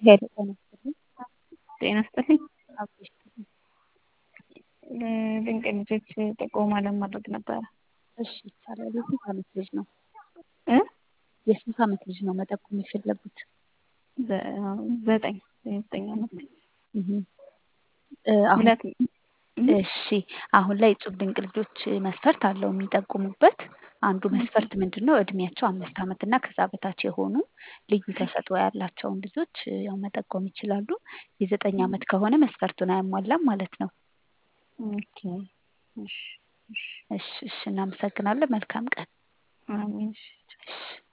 ሄሎ ጤና ይስጥልኝ። ጤና ይስጥልኝ። አብሮሽ ይስጥልኝ። ድንቅ ልጆች ጥቆማ ለማድረግ ነበረ። እሺ ይቻላል። የስንት ዓመት ልጅ ነው? እ የስንት ዓመት ልጅ ነው መጠቆም የፈለጉት? ዘ- ዘጠኝ ዘጠኝ ዓመት እህ እ አሁን ሁለት እሺ አሁን ላይ እጹብ ድንቅ ልጆች መስፈርት አለው የሚጠቁሙበት። አንዱ መስፈርት ምንድን ነው? እድሜያቸው አምስት ዓመት እና ከዛ በታች የሆኑ ልዩ ተሰጥኦ ያላቸውን ልጆች ያው መጠቆም ይችላሉ። የዘጠኝ ዓመት ከሆነ መስፈርቱን አያሟላም ማለት ነው። ኦኬ እሺ እሺ እሺ እሺ እናመሰግናለን። መልካም ቀን። አሜን እሺ እሺ